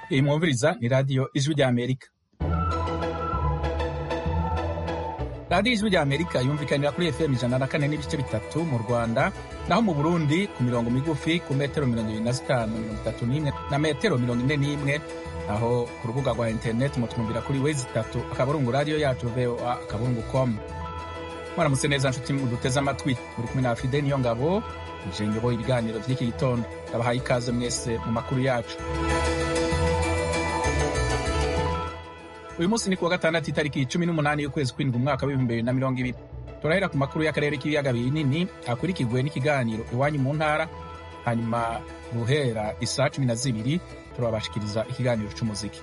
iyi mwumviriza ni radiyo ijwi rya amerika radiyo ijwi rya amerika yumvikanira kuri fm ijana na kane n'ibice bitatu mu rwanda naho mu burundi ku mirongo migufi ku metero mirongo ibiri na zitanu mirongo itatu n'imwe na metero mirongo ine n'imwe naho ku rubuga rwa interineti mutwumvira kuri wezi itatu akaburungu radiyo yacu voa akaburungu com mwaramutse neza nshuti muduteze amatwi muri kumwe na fide niyo ngabo nje nyoboye ibiganiro by'iki gitondo ndabahaye ikaze mwese mu makuru yacu uyu munsi ni kuwa gatandatu itariki cumi n'umunani y'ukwezi kw'indwi umwaka w'ibihumbi bibiri na mirongo ibiri turahera ku makuru y'akarere k'ibiyaga binini akurikirwe n'ikiganiro iwanyu mu ntara hanyuma guhera isaa cumi na zibiri turabashikiriza ikiganiro c'umuziki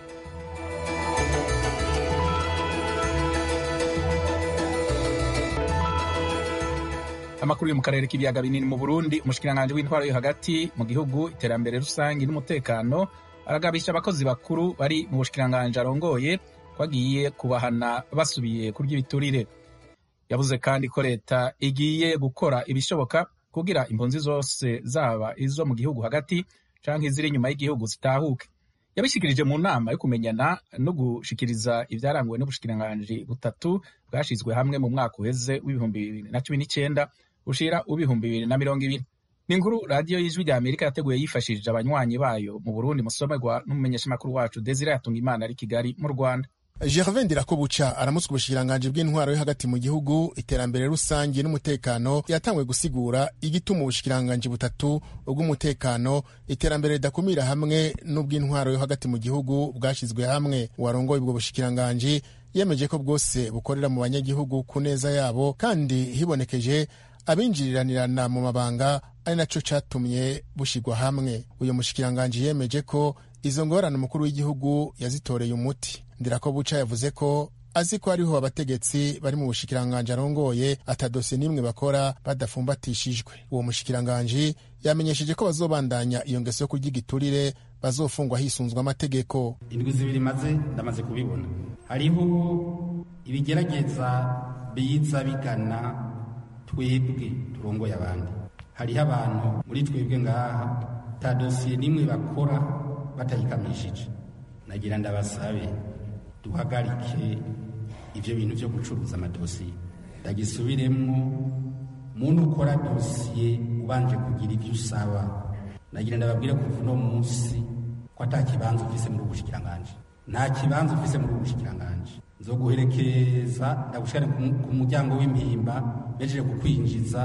amakuru yo mu karere k'ibiyaga binini mu burundi umushikiranganji w'intwaro yo hagati mu gihugu iterambere rusange n'umutekano aragabisha abakozi bakuru bari mu bushikiranganji arongoye ko agiye kubahana basubiye kurya ibiturire yavuze kandi ko leta igiye gukora ibishoboka kugira impunzi zose zaba izo mu gihugu hagati canke iziri inyuma y'igihugu zitahuke yabishikirije mu nama yo kumenyana no gushikiriza ivyaranguwe n'ubushikiranganji butatu bwashizwe hamwe mu mwaka uheze w'ibihumbi bibiri na cumi n'icenda ushira uw'ibihumbi bibiri na mirongo ibiri ni inkuru radiyo y'ijwi rya amerika yateguye yifashishije abanywanyi bayo mu burundi musomerwa n'umumenyeshamakuru wacu desire yatunga imana ari kigali mu rwanda gervain ndirakobuca aramutswa ubushikiranganji bw'intwaro yo hagati mu gihugu iterambere rusange n'umutekano yatangwe gusigura igituma ubushikiranganji butatu ubw'umutekano iterambere ridakumira hamwe n'ubw'intwaro yo hagati mu gihugu bwashyizwe hamwe uwarongoye ubwo bushikiranganji yemeje ko bwose bukorera mu banyagihugu ku neza yabo kandi hibonekeje abinjiriranirana mu mabanga ari naco catumye bushigwa hamwe uyu mushikiranganji yemeje ko izo ngorane umukuru w'igihugu yazitoreye umuti ndirako buca yavuze ko azi ko hariho abategetsi bari mu bushikiranganji arongoye atadosiye n'imwe bakora badafumbatishijwe uwo mushikiranganji yamenyesheje ko bazobandanya iyo ngeso yo kurya igiturire bazofungwa hisunzwe amategeko indwi zibiri maze ndamaze kubibona hariho ibigerageza biza bigana twebwe turongoye abandi hariho abantu muri twebwe ngaha ta dosiye n'imwe bakora batayikamishije nagira ndabasabe duhagarike ibyo bintu byo gucuruza amadosiye ndagisubiremwo muntu ukora dosiye ubanje kugira ibyo usaba nagira ndababwire kuva uno munsi ko ata kibanza ufise muri ubushikiranganji nta kibanza ufise muri ubushikiranganji nzoguherekeza ndagushikane ku muryango w'impimba bejeje kukwinjiza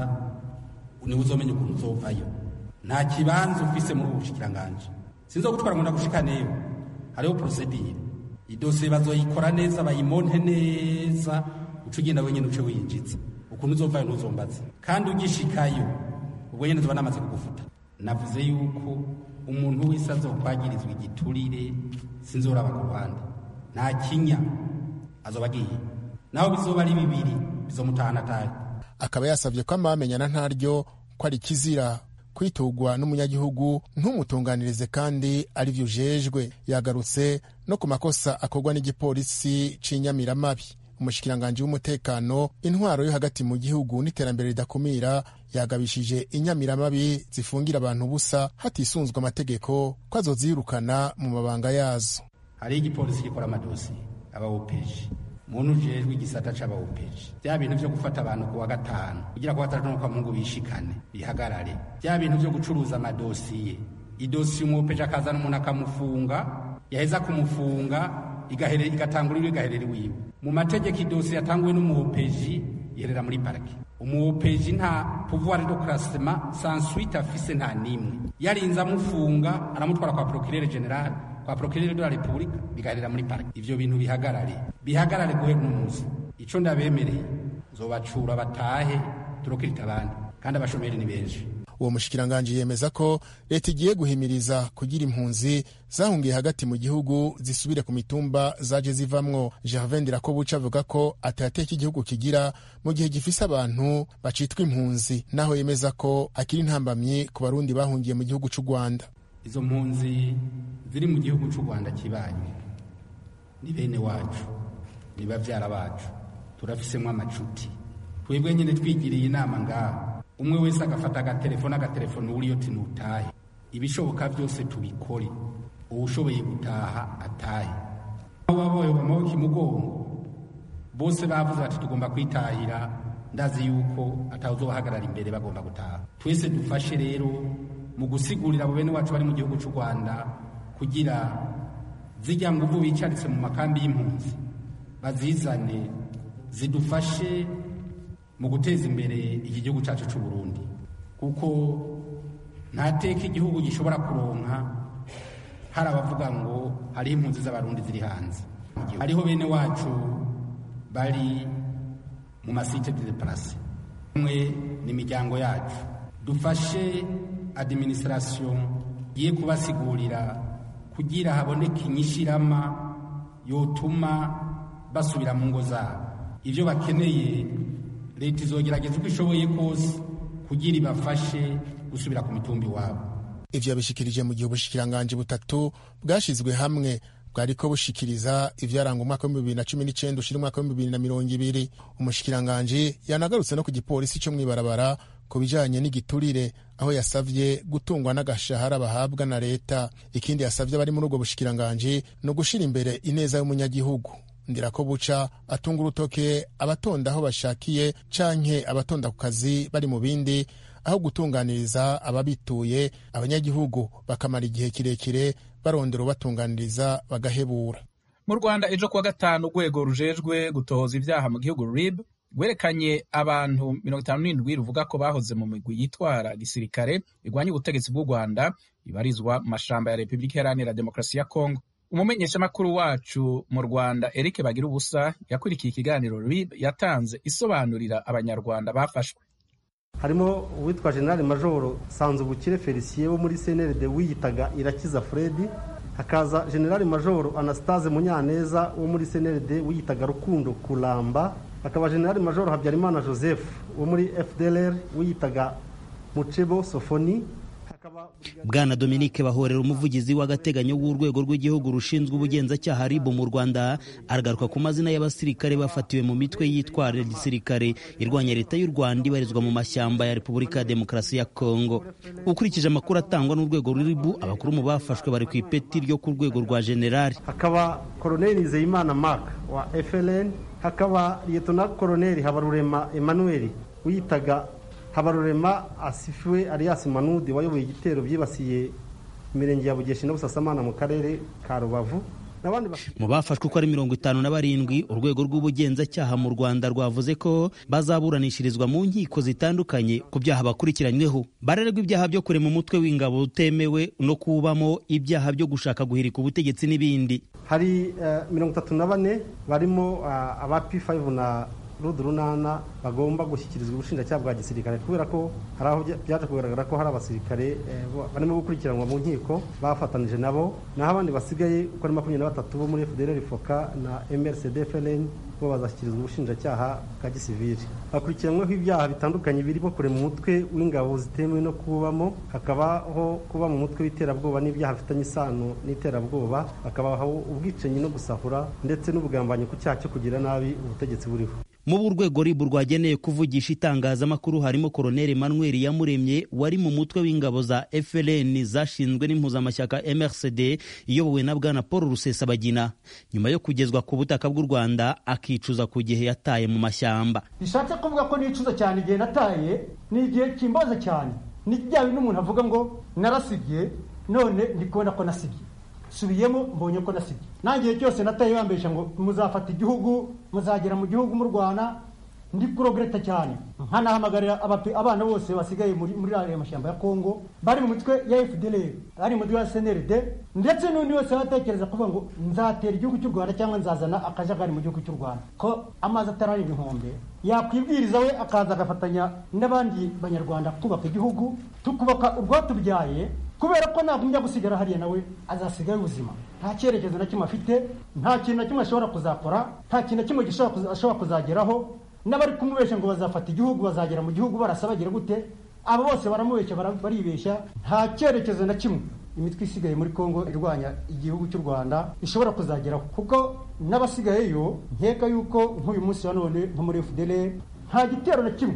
niwe uzomenya ukuntu uzovayo nta kibanza ufise muri ubushikiranganji sinzogutwara ngo ndagushikaneyo hariho porosedire idosiye bazoyikora neza bayimonte neza uca ugenda wenyine uce winjiza ukuntu uzovayo ntuzombaze kandi ugishikayo ubwo nyine zoba namaze kugufuta navuze yuko umuntu wese azokwagirizwa igiturire sinzoraba ku ruhande nta kinya azoba agiye naho bizoba ari bibiri bizomutahana atahe akaba yasabye ko amamenyana ntaryo ko ari kizira kwitugwa n'umunyagihugu ntumutunganirize kandi ari byo ujejwe yagarutse no ku makosa akorwa n'igipolisi c'inyamiramabi umushikiranganji w'umutekano intwaro yo hagati mu gihugu n'iterambere ridakumira yagabishije inyamiramabi zifungira abantu ubusa hatisunzwe amategeko ko azozirukana mu mabanga yazo hariho igipolisi gikora amadosiye abawopeji muntu ujejwe igisata c'abawopeji bya bintu vyo gufata abantu kuwa gatanu kugira kuwa gatandatu no kwa mungu bishikane bihagarare bya bintu vyo gucuruza amadosiye idosiye umuwopeji akazana umuntu akamufunga yaheza kumufunga igahere igatangurira igaherera iwiwe mu mategeko idosiye yatanguwe n'umuwopeji iherera muri parike umuwopeji nta pouvoir de classement sans suite afise nta nimwe yarinze amufunga aramutwara kwa procureur general kwa procureur de la republique bigaherera muri parike ivyo bintu bihagarare bihagarare guhera uno munsi ico ndabemereye nzobacura batahe turokirita abandi kandi abashomeri ni benshi uwo mushikiranganji yemeza ko leta igiye guhimiriza kugira impunzi zahungiye hagati mu gihugu zisubire ku mitumba zaje zivamwo gervain ndirakobuca avuga ko atayateka igihugu kigira mu gihe gifise abantu bacitwa impunzi naho yemeza ko akiri intambamyi ku barundi bahungiye mu gihugu c'u rwanda izo mpunzi ziri mu gihugu c'u rwanda kibanye ni bene wacu ni bavyara bacu turafisemo amacuti twebwe nyine twigiriye inama ngaha umwe wese agafata agatelefone agatelefone uriyo tinutahe ibishoboka byose tubikore uwushoboye gutaha atahe baboye amaboko imugongo bose bavuze bati tugomba kwitahira ndazi yuko atawuzobahagarara imbere bagomba gutaha twese dufashe rero mu gusigurira abo bene wacu bari mu gihugu cy'u rwanda kugira zijya nguvu bicaritse mu makambi y'impunzi bazizane zidufashe mu guteza imbere iki gihugu cyacu cy'u Burundi kuko nta teka igihugu gishobora kuronka hari abavuga ngo hariho impunzi z'abarundi ziri hanze hariho bene wacu bari mu masite de deparase umwe ni imiryango yacu dufashe adiminisitirasiyo igiye kubasigurira kugira haboneke inyishirama yotuma basubira mu ngo zabo ibyo bakeneye leta izogerageza uko ishoboye kose kugira ibafashe gusubira ku mitumbi iwabo ivyo yabishikirije mu gihe ubushikiranganji butatu bwashizwe hamwe bwariko bushikiriza ivyaranga umwaka w'ibihumbi bibiri na cumi n'icenda ushira umwaka w'ibihumbi bibiri na mirongo ibiri umushikiranganji yanagarutse no ku gipolisi co mw'ibarabara ku bijanye n'igiturire aho yasavye gutungwa n'agashahara bahabwa na leta ikindi yasavye abari muri ubwo bushikiranganji ni ugushira imbere ineza y'umunyagihugu ndirako buca atunga urutoke abatonda aho bashakiye canke abatonda ku kazi bari mu bindi aho gutunganiriza ababituye abanyagihugu bakamara igihe kirekire barondera ubatunganiriza bagahebura mu rwanda ejo kuwa gatanu urwego rujejwe gutohoza ibyaha mu gihugu rib rwerekanye abantu mirongo itanu n'indwi ruvuga ko bahoze mu migwi yitwara gisirikare irwanya ubutegetsi bw'u rwanda ibarizwa mu mashamba ya repubulika iharanira demokarasi ya kongo umumenyeshamakuru wacu mu rwanda eric bagira ubusa yakurikiye ikiganiro rib yatanze isobanurira abanyarwanda bafashwe harimo uwitwa generali majoro sanzubukire felicien wo muri cnrd wiyitaga irakiza fredi hakaza generali majoro anastase munyaneza wo muri cnrd wiyitaga rukundo kuramba hakaba generali majoro habyarimana joseph wo muri fdlr wiyitaga mucebo sofoni bwana dominique bahorera umuvugizi w'agateganyo w'urwego rw'igihugu rushinzwe ubugenzacyaha rib mu rwanda aragaruka ku mazina y'abasirikare bafatiwe mu mitwe yitwara gisirikare irwanya leta y'u rwanda ibarizwa mu mashyamba ya repubulika ya demokarasi ya kongo ukurikije amakuru atangwa n'urwego ruribu abakuru mu bafashwe bari ku ipeti ryo ku rwego rwa generali hakaba koroneli nizeyimana mark wa fln hakaba liyetona koroneli habarurema emmanuel wiyitaga habarurema asifiwe alias manudi wayoboye igitero byibasiye imirenge ya bugeshi na busasamana mu karere ka rubavu mu bafashwe uko ari mirongo itanu na barindwi urwego rw'ubugenzacyaha mu rwanda rwavuze ko bazaburanishirizwa mu nkiko zitandukanye ku byaha bakurikiranyweho barererwa ibyaha byo kurema umutwe w'ingabo utemewe no kubamo ibyaha byo gushaka guhirika ubutegetsi n'ibindi hari mirongo itatu na bane barimo aba p5 na rudu runana bagomba gushyikirizwa ubushinjacyaha bwa gisirikare kubera ko hari aho byaje kugaragara ko hari abasirikare barimo gukurikiranwa mu nkiko bafatanije nabo naho abandi basigaye uko ari makumyabiri na batatu bo muri fdr foka na mrcd fln bo bazashyikirizwa ubushinjacyaha bwa gisivili bakurikiranyweho ibyaha bitandukanye birimo kurema umutwe w'ingabo zitemewe no kubamo hakabaho kuba mu mutwe w'iterabwoba n'ibyaha bifitanye isano n'iterabwoba hakabaho ubwicanyi no gusahura ndetse n'ubugambanyi ku cyaha cyo kugira nabi ubutegetsi buriho mu urwego ribu rwageneye kuvugisha itangazamakuru harimo koroneli manuel yamuremye wari mu mutwe w'ingabo za frn zashinzwe n'impuzamashyaka mrcd iyobowe na bwana paul rusesabagina nyuma yo kugezwa ku butaka bw'u rwanda akicuza ku gihe yataye mu mashyamba bishatse kuvuga ko nicuza cyane igihe nataye ni igihe kimbaza cyane ni bya bintu umuntu avuga ngo narasibye none ndi kubona ko nasibye subiyemo mbonye ko nasibye nangiye cyose nataye bambesha ngo muzafata igihugu muzagera mu gihugu mu Rwanda ndi kurogreta cyane nkanahamagarira abana bose basigaye muri muri aya mashyamba ya Kongo bari mu mitwe ya FDLR bari mu mitwe ya CNRD ndetse n'undi wese watekereza kuvuga ngo nzatera igihugu cy'u Rwanda cyangwa nzazana akajagari mu gihugu cy'u Rwanda ko amazi atarari ibihombe yakwibwiriza we akaza agafatanya n'abandi banyarwanda kubaka igihugu tukubaka urwatubyaye kubera ko nagumya gusigara hariya nawe azasigaye ubuzima nta cyerekezo na kimwe afite nta kintu na kimwe ashobora kuzakora nta kintu na kimwe ashobora kuzageraho n'abari kumubeshya ngo bazafata igihugu bazagera mu gihugu barasa bagira gute abo bose baramubeshya baribeshya nta cyerekezo na kimwe imitwe isigaye muri kongo irwanya igihugu cy'u rwanda ishobora kuzageraho kuko n'abasigayeyo nkeka yuko nk'uyu munsi wa none nko muri fdr nta gitero na kimwe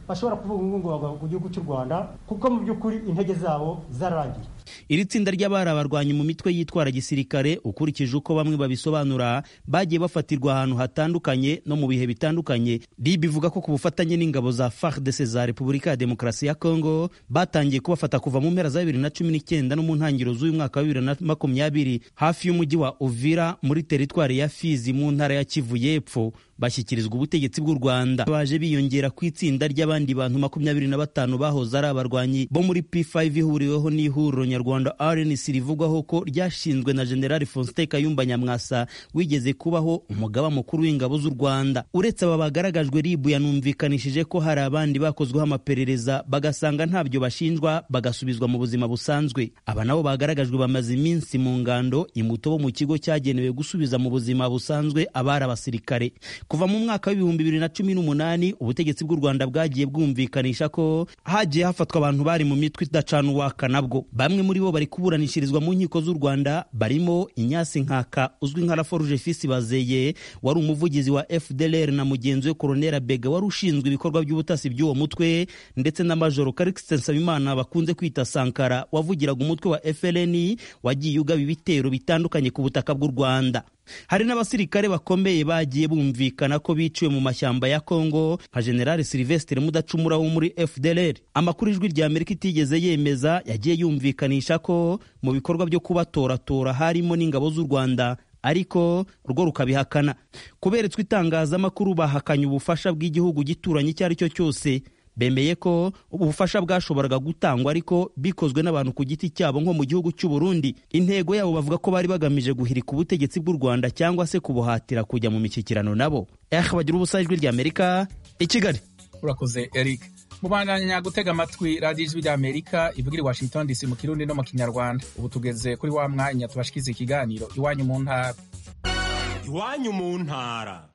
bashobora kuvuga ngo bagwa ku gihugu cy'u rwanda kuko mu by'ukuri intege zabo zararangiye iri tsinda ry'abari abarwanyi mu mitwe yitwara gisirikare ukurikije uko bamwe babisobanura bagiye bafatirwa ahantu hatandukanye no mu bihe bitandukanye rib ivuga ko ku bufatanye n'ingabo za fardc za repubulika ya demokarasi ya congo batangiye kubafata kuva mu mpera za bibiri na cumi n'icyenda no mu ntangiriro z'uyu mwaka wa bibiri na makumyabiri hafi y'umujyi wa uvira muri teritwari ya fizi mu ntara ya kivu y'epfo bashyikirizwa ubutegetsi bw'u rwanda baje biyongera ku itsinda ry'abandi bantu makumyabiri na batanu bahoze ari abarwanyi bo muri p5 ihuriweho n'ihuriro nyarwanda rnc rivugwaho ko ryashinzwe na generali faustin kayumba nyamwasa wigeze kubaho umugaba mukuru w'ingabo z'u rwanda uretse aba bagaragajwe ribu yanumvikanishije ko hari abandi bakozweho amaperereza bagasanga ntabyo bashinjwa bagasubizwa mu buzima busanzwe aba nabo bagaragajwe bamaze iminsi mu ngando imuto bo mu kigo cyagenewe gusubiza mu buzima busanzwe abari abasirikare kuva mu mwaka w'ibihumbi bibiri na cumi n'umunani ubutegetsi bw'u rwanda bwagiye bwumvikanisha ko hagiye hafatwa abantu bari mu mitwe idacana uwaka nabwo bamwe muri bo bari kuburanishirizwa mu nkiko z'u rwanda barimo inyasi nkaka uzwi nka raforuje fisi bazeye wari umuvugizi wa fdlr na mugenzi we koronera bega wari ushinzwe ibikorwa by'ubutasi by'uwo mutwe ndetse na majoro karikisite nsabimana bakunze kwita sankara wavugiraga umutwe wa fln wagiye ugaba ibitero bitandukanye ku butaka bw'u rwanda hari n'abasirikare bakomeye bagiye bumvikana ko biciwe mu mashyamba ya kongo nka generali silvestre mudacumura wo muri fdlr amakuru ijwi rya amerika itigeze yemeza yagiye yumvikanisha ko mu bikorwa byo kubatoratora harimo n'ingabo z'u rwanda ariko rwo rukabihakana kuberetswe itangazamakuru bahakanye ubufasha bw'igihugu gituranye icyo ari cyo cyose bemeye ko ubufasha bwashoboraga gutangwa ariko bikozwe n'abantu ku giti cyabo nko mu gihugu cy'u Burundi intego yabo bavuga ko bari bagamije guhirika ubutegetsi bw'u Rwanda cyangwa se kubuhatira kujya mu mishyikirano nabo eh bagira ubusa ijwi rya Amerika i Kigali urakoze Eric mubandanya gutega amatwi radiyo ijwi rya Amerika ivugira i Washington DC mu kirundi no mu kinyarwanda ubu tugeze kuri wa mwanya tubashikiza ikiganiro iwanyu mu ntara iwanyu mu ntara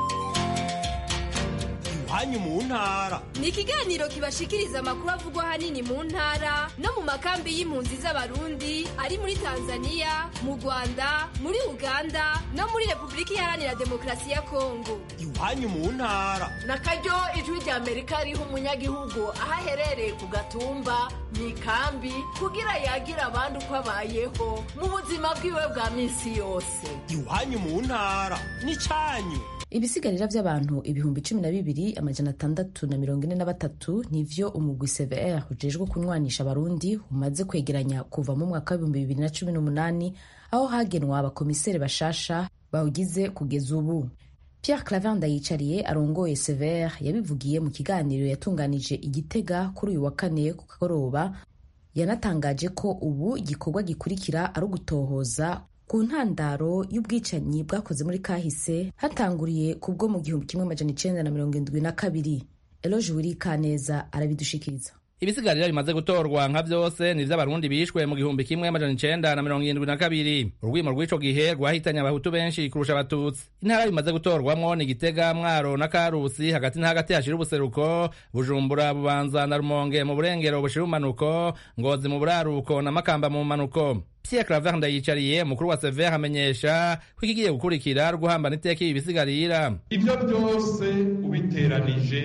iwanyu mu ntara ni ikiganiro kibashikiriza amakuru avugwa ahanini mu ntara no mu makambi y'impunzi z'abarundi ari muri tanzania mu rwanda muri uganda no muri repubulika iharanira demokarasi ya kongo iwanyu mu ntara na karyo ijwi rya amerika riha umunyagihugu aho aherereye ku gatumba mu ikambi kugira yagira abandi uko abayeho mu buzima bwiwe bwa minsi yose iwanyu mu ntara n'icyanyu ibisigarira by'abantu ibihumbi cumi na bibiri amajana atandatu na mirongo ine na batatu nivyo umugwi cvr ujejwe kunywanisha abarundi umaze kwegeranya kuva mu mwaka w'ibihumbi bibiri na cumi n'umunani aho hagenwa abakomiseri bashasha bawugize kugeza ubu pierre clavin ndayicariye arongoye cvr yabivugiye mu kiganiro yatunganije igitega kuri uyu wa kane ku kagoroba yanatangaje ko ubu igikorwa gikurikira ari ugutohoza ku ntandaro y'ubwicanyi bwakoze muri kahise hatanguriye ku bwo mu gihumbi kimwe amajana icenda na mirongo indwi na kabiri eloge wiri kaneza arabidushikiriza ibisigarira bimaze gutorwa nka vyose ni vy'abarundi bishwe mu gihumbi kimwe amajana icenda na mirongo irindwi na kabiri urwimo rw'ico gihe rwahitanye abahutu benshi kurusha abatutsi intara bimaze gutorwamwo ni gitega mwaro na karusi hagati na hagati hashira ubuseruko bujumbura bubanza na rumonge mu burengero bushira umanuko ngozi mu buraruko na makamba mu manuko Pierre Claver ndayicariye mukuru wa Sever amenyesha ko ikigiye gukurikira guhambana iteka ibi bisigarira ivyo byose ubiteranije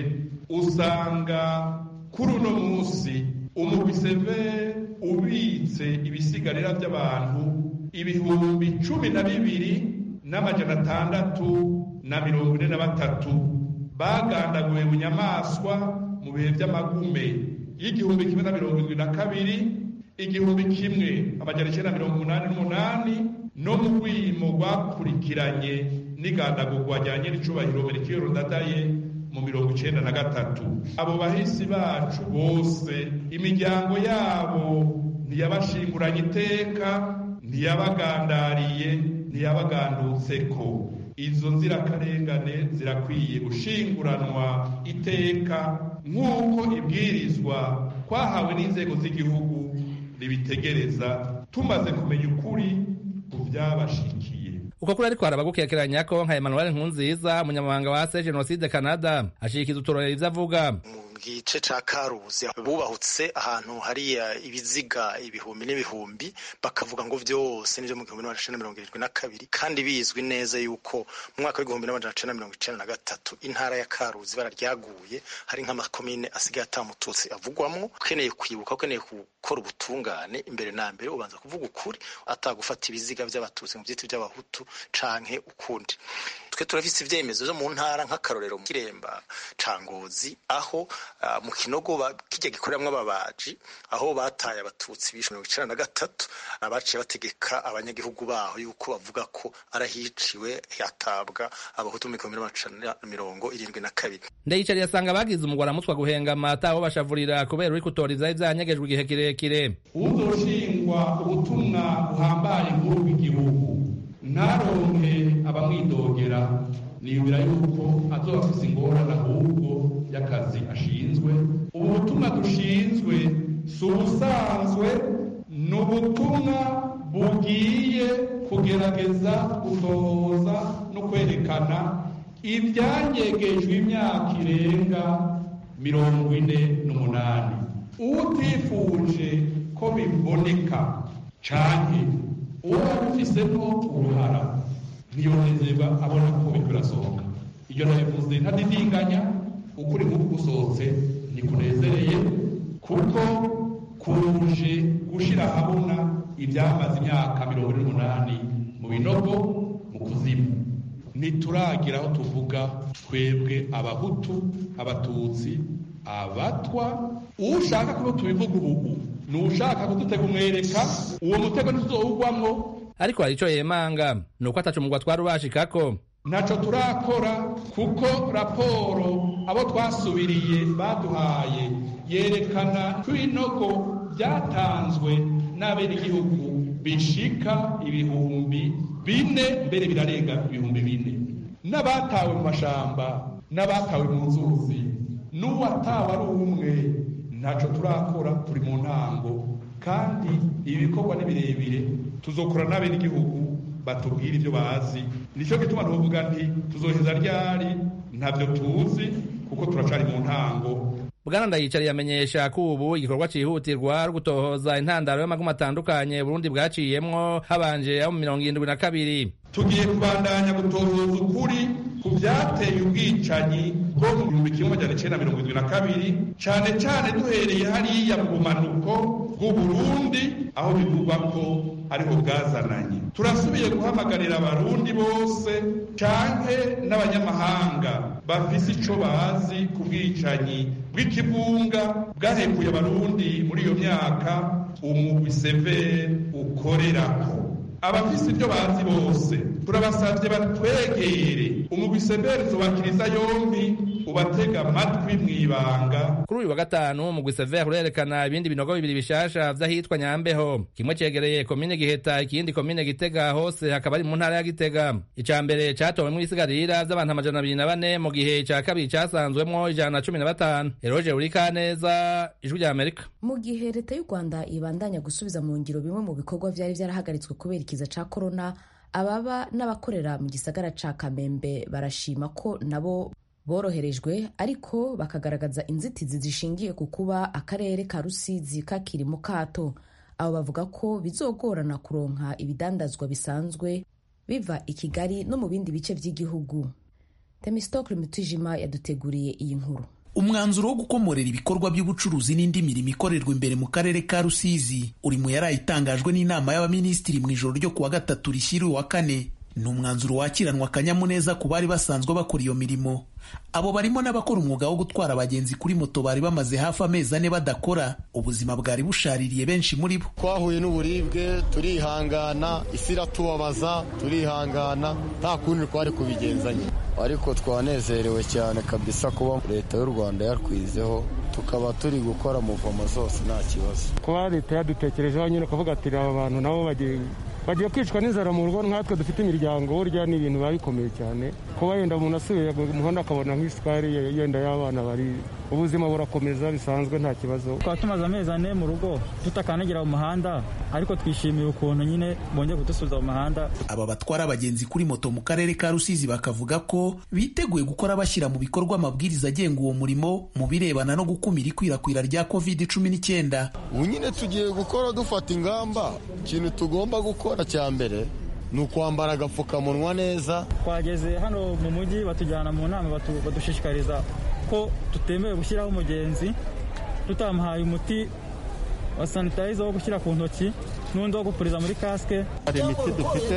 usanga kuri uno munsi umugwi Sever ubitse ibisigarira by'abantu ibihumbi cumi na bibiri n'amajana atandatu na mirongo ine na batatu bagandaguwe bunyamaswa mu bihe by'amagume y'igihumbi kimwe na mirongo irindwi na kabiri igihumbi kimwe amajana icyenda mirongo umunani n'umunani no mu rwimo rwakurikiranye n'igandagurwa rya nyir'icubahiro merikiyoro ndadaye mu mirongo icyenda na gatatu abo bahisi bacu bose imiryango yabo ntiyabashinguranye iteka ntiyabagandariye ntiyabagandutseko izo nzirakarengane zirakwiye gushinguranwa iteka nk'uko ibwirizwa twahawe n'inzego z'igihugu ribitegereza tumaze kumenya ukuri ku byabashikiye uko kuri ariko haraba gukekeranya ko nka Emmanuel Nkunziza umunyamabanga wa se Genocide Canada ashikiza uturorero ivyo avuga mu gice ca karuzi bubahutse ahantu hariya ibiziga ibihumbi n'ibihumbi bakavuga ngo vyose nivyo mu gihumbi n'amajana mirongo irindwi na kabiri kandi bizwi neza yuko mu mwaka w'igihumbi n'amajana cenda mirongo icenda na gatatu intara ya karuzi bara ryaguye hari nk'amakomine asigaye atamututsi avugwamwo ukeneye kwibuka ukeneye gukora ubutungane imbere na mbere ubanza kuvuga ukuri atagufata ibiziga vy'abatutsi mu vyiti vy'abahutu canke ukundi twe turafise ivyemezo vyo mu ntara nk'akarorero mu kiremba ca ngozi aho uh, mu kinogo kirya gikoreramwo ababaji aho bataye abatutsi bishe mirongo icenda na gatatu abaciye bategeka abanyagihugu baho yuko bavuga ko arahiciwe hatabwa abahutu mu gihumbi n'amajana mirongo irindwi na kabiri ndayicariye asanga bagize umugwara mutwa guhengama ataho bashavurira kubera uri kutora ivyari vyanyegejwe igihe kirekire uzoshingwa ubutumwa buhambaye nk'uru bw'igihugu ntaronke abamwidogera niyumvira yuko azoba afise ingorane ahubwo y'akazi ashinzwe ubu butumwa dushinzwe si ubusanzwe ni ubutumwa bugiye kugerageza gutohoza no kwerekana ibyanyegejwe imyaka irenga mirongo ine n'umunani utifuje ko biboneka canke uwo abifisemo uruhara ntiyonezerwa abona ko biriko birasohoka iyo nabivuze ntadidinganya ukuri nk'uku gusohotse ntikunezereye kuko kuje gushira ahabona ibyamaze imyaka mirongo ine n'umunani mu binogo mu kuzimu ntituragira aho tuvuga twebwe abahutu abatutsi abatwa ushaka kuba tubivuga ubu ni ushaka kudutega umwereka uwo mutego ntituzowugwamwo ariko hari ico yemanga ni uko ataca umugwa twari ubashikako ntaco turakora kuko raporo abo twasubiriye baduhaye yerekana ko ibinogo byatanzwe n'abenegihugu bishika ibihumbi bine mbere birarenga ibihumbi bine n'abatawe mu mashamba n'abatawe mu nzuzi n'uwatawe ari umwe ntaco turakora turi mu ntango kandi ibi bikorwa ni birebire tuzokora n'abenegihugu batubwira ibyo bazi nicyo gituma tuvuga nti tuzoheza ryari ntabyo tuzi kuko turacari mu ntango bwana ndayicariye amenyesha ko ubu igikorwa cihutirwa ari gutohoza intandaro y'amagumu atandukanye burundi bwaciyemwo habanje abo mu mirongo irindwi na kabiri tugiye kubandanya gutohoza ukuri ku byateye ubwicanyi bwo mu gihumbi kimwe amajana icenda mirongo irindwi na kabiri cane cane duhereye hariya mu bumanuko bw'uburundi aho bivugwa ko ariho bwazananye turasubiye guhamagarira abarundi bose canke n'abanyamahanga bafise ico bazi ku bwicanyi bw'ikivunga bwahekuye abarundi muri iyo myaka umugwi severe ukorerako abafise ibyo bazi bose turabasabye batwegere umugwi severe tubakiriza yombi ubatega amatwi mw'ibanga kuri uyu wa gatanu umugwi severe urerekana ibindi binogo bibiri bishasha vy'ahitwa nyambeho kimwe cegereye komine giheta ikindi komine gitega hose hakaba ari mu ntara ya gitega ica mbere catowemwo ibisigarira vy'abantu amajana abiri na bane mu gihe ica kabiri casanzwemwo ijana na cumi na batanu eroje urikaneza ijwi rya amerika mu gihe leta y'u rwanda ibandanya gusubiza mu ngiro bimwe mu bikorwa vyari vyarahagaritswe kubera ikiza ca korona ababa n'abakorera mu gisagara ca kamembe barashima ko nabo boroherejwe ariko bakagaragaza inzitizi zishingiye ku kuba akarere ka rusizi kakiri mu kato abo bavuga ko bizogorana kuronka ibidandazwa bisanzwe biva i kigali no mu bindi bice by'igihugu temistokle mutijima yaduteguriye iyi nkuru umwanzuro wo gukomorera ibikorwa by'ubucuruzi n'indi mirimo ikorerwa imbere mu karere ka rusizi uri mu yari itangajwe n'inama y'abaminisitiri mu ijoro ryo kuwa gatatu rishyira uwa kane ni umwanzuro wakiranwa akanyamuneza ku bari basanzwe bakora iyo mirimo abo barimo n'abakora umwuga wo gutwara abagenzi kuri moto bari bamaze hafi amezi ane badakora ubuzima bwari bushaririye benshi muri bo twahuye n'uburibwe turihangana isi iratubabaza turihangana nta kundi twari kubigenzanya ariko twanezerewe cyane kabisa kuba leta y'u rwanda yatwizeho tukaba turi gukora muvomo zose nta kibazo kuba leta yadutekerejeho nyine ukavuga ati aba bantu nabo bagiye bagiye kwicwa n'inzara mu rugo nkatwe dufite imiryango burya ni ibintu biba bikomeye cyane kuba yenda umuntu asubiye mu muhanda akabona nk'isukari yenda y'abana bari ubuzima burakomeza bisanzwe nta kibazo twaba tumaze amezi ane mu rugo tutakanagira mu muhanda ariko twishimiye ukuntu nyine bongeye kudusubiza mu muhanda aba batwara abagenzi kuri moto mu karere ka rusizi bakavuga ko biteguye gukora bashyira mu bikorwa amabwiriza agenga uwo murimo mu birebana no gukumira ikwirakwira rya covid cumi n'icyenda ubu nyine tugiye gukora dufata ingamba ikintu tugomba gukora cya mbere ni ukwambara agapfukamunwa neza twageze hano mu mujyi batujyana mu nama badushishikariza ko tutemewe gushyiraho umugenzi tutamuhaye umuti wa sanitayiza wo gushyira ku ntoki n'undi wo gupuriza muri kasike hari imiti dufite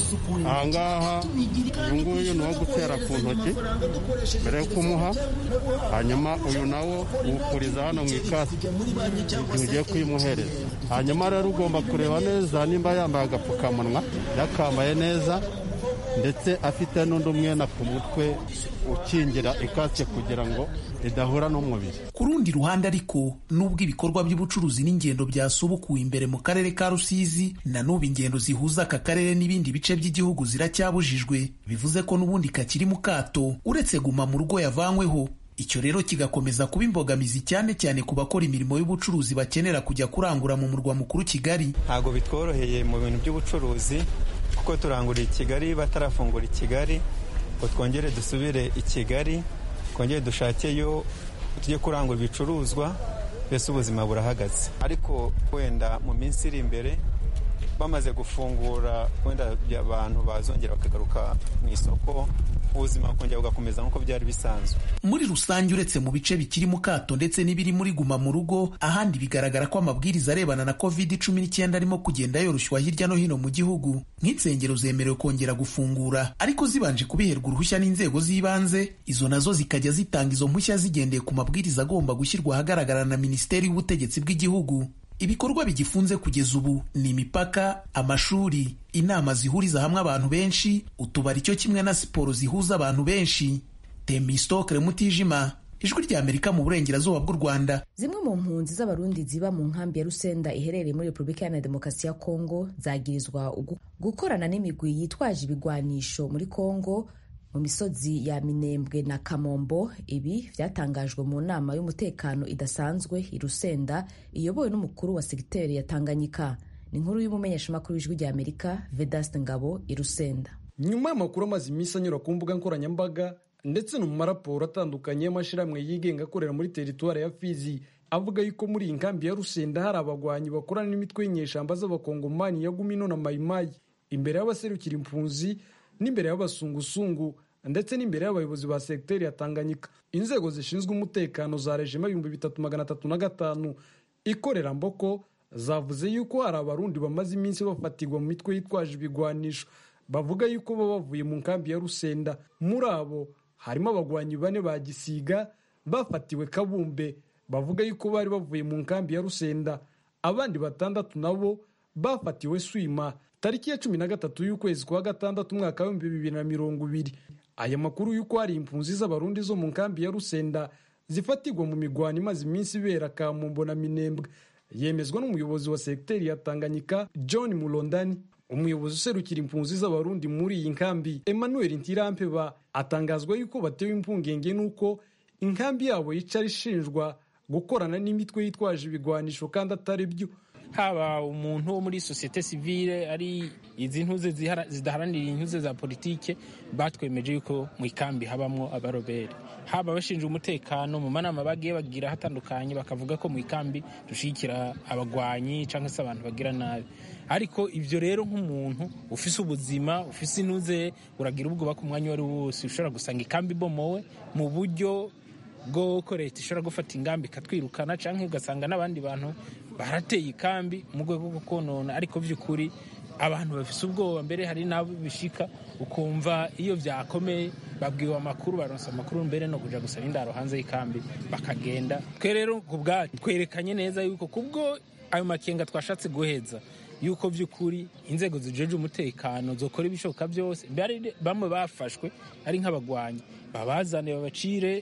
ahangaha uyu nguyu ni uwo gutera ku ntoki mbere yo kumuha hanyuma uyu nawo uwupuriza hano mu ikasike igihe ugiye kuyimuhereza hanyuma rero ugomba kureba neza nimba yambaye agapfukamunwa yakambaye neza ndetse afite n'undi umwenda ku mutwe ukingira ikasike kugira ngo idahura n'umubiri ku rundi ruhande ariko nubwo ibikorwa by'ubucuruzi n'ingendo byasubukuwe imbere mu karere ka rusizi na n'ubu ingendo zihuza aka karere n'ibindi bice by'igihugu ziracyabujijwe bivuze ko n'ubundi kakiri mu kato uretse guma mu rugo yavanyweho icyo rero kigakomeza kuba imbogamizi cyane cyane ku bakora imirimo y'ubucuruzi bakenera kujya kurangura mu murwa mukuru kigali ntabwo bitworoheye mu bintu by'ubucuruzi kuko turangurira i kigali batarafungura i kigali ngo twongere dusubire i kigali twongere dushakeyo tujye kurangura ibicuruzwa mbese ubuzima burahagaze ariko wenda mu minsi iri imbere bamaze gufungura wenda abantu bazongera bakagaruka mu isoko ubuzima bukongera bugakomeza nk'uko byari bisanzwe muri rusange uretse mu bice bikiri mu kato ndetse n'ibiri muri guma mu rugo ahandi bigaragara ko amabwiriza arebana na covid cumi n'icyenda arimo kugenda yoroshywa hirya no hino mu gihugu nk'insengero zemerewe kongera gufungura ariko zibanje kubiherwa uruhushya n'inzego z'ibanze izo nazo zikajya zitanga izo mpushya zigendeye ku mabwiriza agomba gushyirwa ahagaragara na minisiteri y'ubutegetsi bw'igihugu ibikorwa bigifunze kugeza ubu ni imipaka amashuri inama zihuriza hamwe abantu benshi utubari cyo kimwe na siporo zihuza abantu benshi temistokere mutijima ijwi rya amerika mu burengerazuba bw'u rwanda zimwe mu mpunzi z'abarundi ziba mu nkambi ya rusenda iherereye muri repubulika iharanira demokarasi ya kongo zagirizwa gukorana n'imigwi yitwaje ibigwanisho muri kongo mu misozi ya minembwe na kamombo ibi byatangajwe mu nama y'umutekano idasanzwe i rusenda iyobowe n'umukuru wa segiteri ya tanganyika ni inkuru y'umumenyeshamakuru w'ijwi rya amerika vedaste ngabo i rusenda nyuma y'amakuru amaze iminsi anyura ku mbuga nkoranyambaga ndetse no mu maraporo atandukanye y'amashyirahamwe yigenga akorera muri teritwari ya fizi avuga yuko muri iyi nkambi ya rusenda hari abagwanyi bakorana n'imitwe y'inyeshamba z'abakongomani ya gumino na mayimayi imbere y'abaserukira impunzi n'imbere y'abasungusungu ndetse n'imbere y'abayobozi ba segiteri ya tanganyika inzego zishinzwe umutekano za rejima ibihumbi bitatu magana atatu na gatanu ikorera mboko zavuze yuko hari abarundi bamaze iminsi bafatirwa mu mitwe yitwaje ibigwanisho bavuga yuko baba bavuye mu nkambi ya rusenda muri abo harimo abagwanyi bane ba gisiga bafatiwe kabumbe bavuga yuko bari bavuye mu nkambi ya rusenda abandi batandatu nabo bafatiwe swima tariki ya cumi na gatatu y'ukwezi kwa gatandatu umwaka w'ibihumbi bibiri na mirongo ibiri aya makuru y'uko hari impunzi z'abarundi zo mu nkambi ya rusenda zifatirwa mu migwano imaze iminsi ibera kamumbo na minembwe yemezwa n'umuyobozi wa segiteri ya tanganyika john mulondani umuyobozi userukira impunzi z'abarundi muri iyi nkambi emmanuel ntirampeba atangazwa yuko batewe impungenge n'uko inkambi yabo yicara ishinjwa gukorana n'imitwe yitwaje ibigwanisho kandi atari byo haba umuntu wo muri sosiyete sivile ari izi ntuze zidaharanira intuze za politike batwemeje yuko mu ikambi habamo abarobere haba abashinzwe umutekano mu manama bagiye bagira hatandukanye bakavuga ko mu ikambi dushyigikira abagwanyi cyangwa se abantu bagira nabi ariko ibyo rero nk'umuntu ufise ubuzima ufise intuze uragira ubwoba ku mwanya uwo ari wo wose ushobora gusanga ikambi ibomowe mu buryo bw'uko leta ishobora gufata ingamba ikatwirukana cyangwa ugasanga n'abandi bantu barateye ikambi mu rwego rwo konona ariko by'ukuri abantu bafise ubwoba mbere hari n'abo bishika ukumva iyo byakomeye babwiwe amakuru baronsa amakuru mbere no kuja gusaba indaro hanze y'ikambi bakagenda twe rero ku bwacu twerekanye neza yuko kubwo ayo makenga twashatse guheza yuko by'ukuri inzego zijeje umutekano zokora ibishoboka byose bamwe bafashwe ari nk'abagwanyi babazane babacire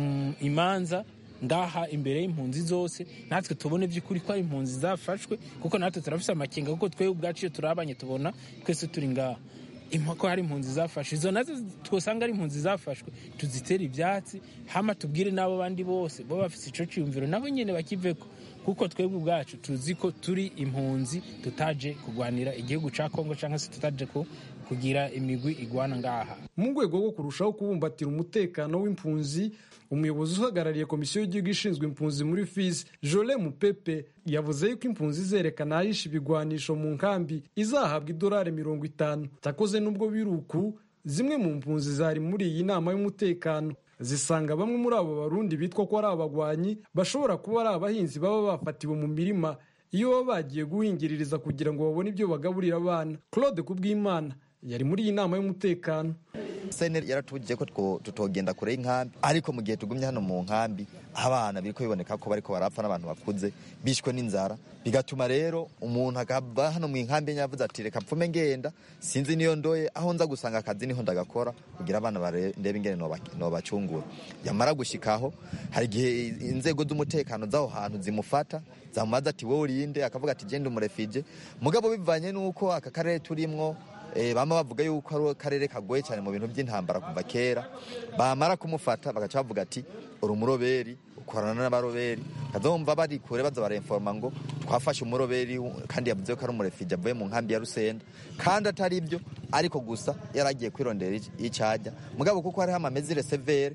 imanza ngaha imbere y'impunzi zose natwe tubone by'ukuri ko ari impunzi zafashwe kuko natwe turafise amakenga kuko twebwe ubwacu iyo turabanye tubona twese turi ngaha ko hari impunzi zafashwe izo nazo twosanga ari impunzi zafashwe tuzitere ibyatsi hama tubwire n'abo bandi bose bo bafite icyo cyiyumviro nabo nyine bakiveko kuko twebwe ubwacu tuzi ko turi impunzi tutaje kurwanira igihugu cya kongo cyangwa se tutaje kugira imigwi igwana ngaha mu rwego rwo kurushaho kubumbatira umutekano w'impunzi umuyobozi uhagarariye komisiyo y'igihugu ishinzwe impunzi muri fisi jole mupepe yavuze yuko impunzi zerekana ahisha ibigwanisho mu nkambi izahabwa idolari mirongo itanu cyakoze n'ubwo biruku zimwe mu mpunzi zari muri iyi nama y'umutekano zisanga bamwe muri abo barundi bitwa ko ari abagwanyi bashobora kuba ari abahinzi baba bafatiwe mu mirima iyo baba bagiye guhingiririza kugira ngo babone ibyo bagaburira abana claude kubwimana yari muri iyi nama y'umutekano sene yaratubujije ko tutogenda kure y'inkambi ariko mu gihe tugumye hano mu nkambi abana biriko biboneka ko bariko barapfa n'abantu bakuze bishwe n'inzara bigatuma rero umuntu akaba hano mu nkambi yavuze ati reka pfume ngenda sinzi niyo ndoye aho nza gusanga akazi niho ndagakora kugira abana ndebe ingene nobacungura yamara gushikaho hari igihe inzego z'umutekano z'aho hantu zimufata zamubaza ati wowe urinde akavuga ati genda umurefije mugabo bivanye n'uko aka karere turimwo bama bavuga yuko ari akarere kagoye cyane mu bintu by'intambara kuva kera bamara kumufata bagaca bavuga ati uri umuroberi ukorana n'abaroberi kazumva bari kure baza barinforma ngo twafashe umuroberi kandi yavuze ko ari umurefije avuye mu nkambi ya rusenda kandi atari ibyo ariko gusa yaragiye kwirondera icyajya mugabo kuko hariho amamezire severe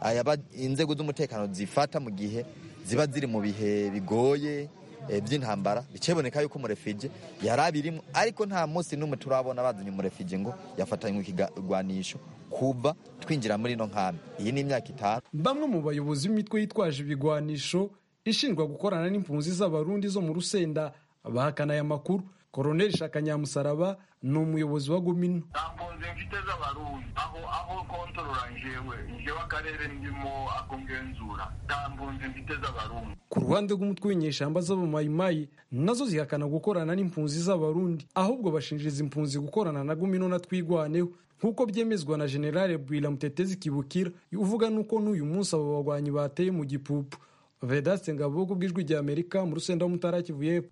inzego z'umutekano zifata mu gihe ziba ziri mu bihe bigoye by'intambara bikeboneka yuko umurefije yari abirimo ariko nta munsi n'umwe turabona bazanye umurefije ngo yafatanywe ikigwanisho kuva twinjira muri ino nkambi iyi ni imyaka itanu bamwe mu bayobozi b'imitwe yitwaje ibigwanisho ishinjwa gukorana n'impunzi z'abarundi zo mu rusenda bahakana aya makuru koroneli shaka nyamusaraba ni umuyobozi wa gumino mpunzi mfite z'abarundi aho aho kontorora njewe njewe akarere ndimo ako ngenzura nta mpunzi mfite z'abarundi ku ruhande rw'umutwe w'inyeshamba z'abamayimayi nazo zihakana gukorana n'impunzi z'abarundi ahubwo bashinjiriza impunzi gukorana na gumino na twigwaneho nk'uko byemezwa na generale bwira mutetezi kibukira uvuga nuko n'uyu munsi abo bagwanyi bateye mu gipupu vedaste ngabo ku bw'ijwi rya amerika mu rusenda w'umutara kivu y'epfo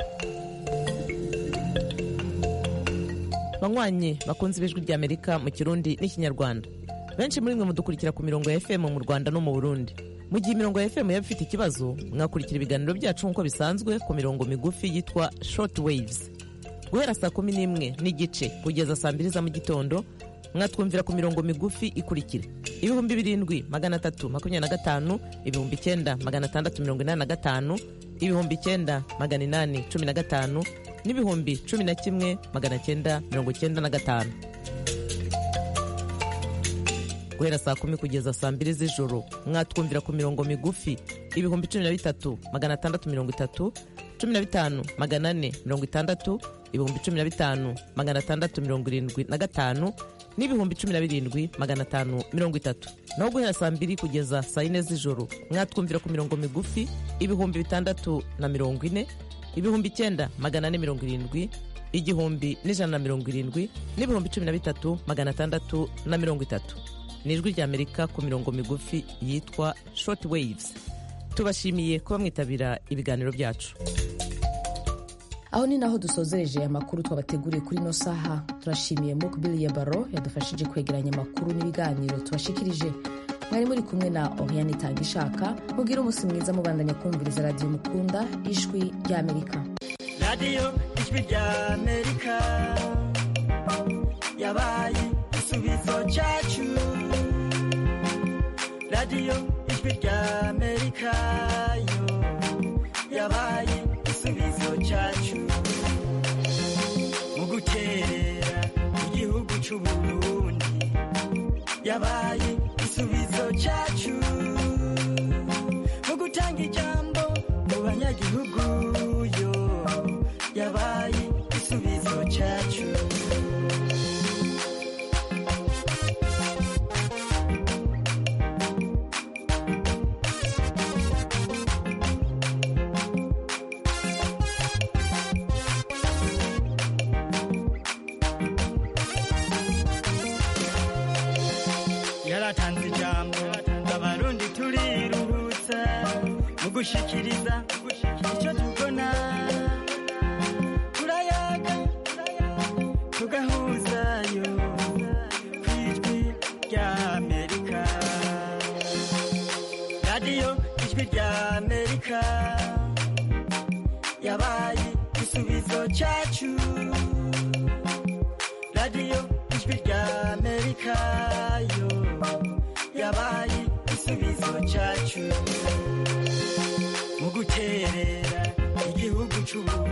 banywanyi bakunze ibijwi rya amerika mu kirundi n'ikinyarwanda benshi muri mwe mudukurikira ku mirongo ya fm mu rwanda no mu burundi mu gihe imirongo ya fm yaba ifite ikibazo mwakurikira ibiganiro byacu nk'uko bisanzwe ku mirongo migufi yitwa short waves guhera saa kumi n'imwe n'igice kugeza saa mbiri za mu gitondo mwatwumvira ku mirongo migufi ikurikira ibihumbi birindwi magana atatu makumyabiri na gatanu ibihumbi icyenda magana atandatu mirongo inani na gatanu ibihumbi icyenda magana inani cumi na gatanu n'ibihumbi cumi na kimwe magana cyenda mirongo cyenda na gatanu guhera saa kumi kugeza saa mbiri z'ijoro mwatwumvira ku mirongo migufi ibihumbi cumi na bitatu magana atandatu mirongo itatu cumi na bitanu magana ane mirongo itandatu ibihumbi cumi na bitanu magana atandatu mirongo irindwi na gatanu n'ibihumbi cumi na birindwi magana atanu mirongo itatu naho guhera saa mbiri kugeza saa yine z'ijoro mwatwumvira ku mirongo migufi ibihumbi bitandatu na mirongo ine ibihumbi icyenda magana ane mirongo irindwi igihumbi n'ijana na mirongo irindwi n'ibihumbi cumi na bitatu magana atandatu na mirongo itatu ni ijwi ry'amerika ku mirongo migufi yitwa short waves tubashimiye kuba mwitabira ibiganiro byacu aho ni naho dusozereje amakuru twabateguriye kuri ino saha turashimiye mukbili ya baro yadufashije kwegeranya amakuru n'ibiganiro tubashikirije mwari muri kumwe na oriane itanga ishaka mubwire umunsi mwiza mubandanya kumviriza radiyo mukunda ijwi ry'amerika radiyo ijwi ry'amerika yabaye igisubizo cyacu radiyo ijwi ry'amerika yo yabaye igisubizo cyacu mu gukerera igihugu cy'uburundi yabaye igisubizo cyacu mu gutanga ijambo mu banyagihugu yo yabaye igisubizo cyacu yaratanze ijambo abarundi turiruhutsa mu gushikiriza icyo tubona turayaga tugahuzayo igisubizo cyacu radiyo ijwi rya amerika yo yabaye igisubizo cyacu mu guterera igihugu cy'ubu